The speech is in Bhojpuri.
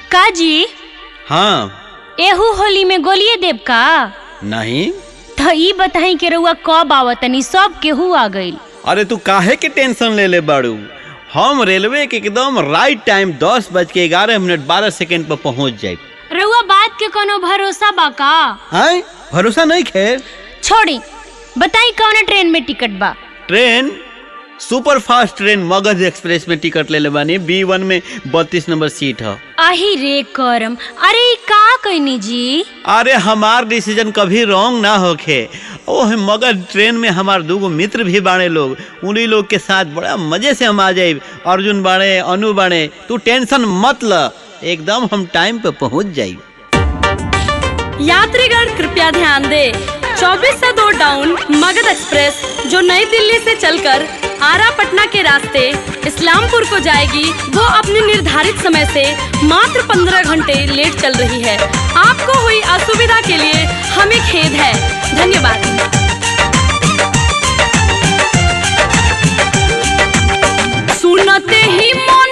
का जी हाँ एहू होली में गोलिए देव का नहीं तो ई बताई के रउआ कब आवतनी सब केहू आ गइल अरे तू काहे के टेंशन ले ले बाड़ू हम रेलवे के एकदम राइट टाइम दस बज के ग्यारह मिनट बारह सेकंड पर पहुंच जाए रउआ बात के कोनो भरोसा बा का आय भरोसा नहीं खे छोड़ी बताई कौन ट्रेन में टिकट बा train super fast train Magadh express में टिकट ले ले बानी बी वन में बत्तीस नंबर सीट है आही रे करम अरे ई का कहनी जी अरे हमार डिसीजन कभी रॉन्ग ना होखे ओह मगध ट्रेन में हमार दूगो मित्र भी बाड़े लोग उन्हीं लोग के साथ बड़ा मजे से हम आ जाए अर्जुन बाड़े अनु बाड़े तू टेंशन मत ल एकदम हम टाइम पे पहुंच जाई यात्रीगण कृपया ध्यान दें 24 से दो डाउन मगध एक्सप्रेस जो नई दिल्ली से चलकर आरा पटना के रास्ते इस्लामपुर को जाएगी वो अपने निर्धारित समय से मात्र 15 घंटे लेट चल रही है आपको हुई असुविधा के लिए हमें खेद है धन्यवाद सुनते ही मन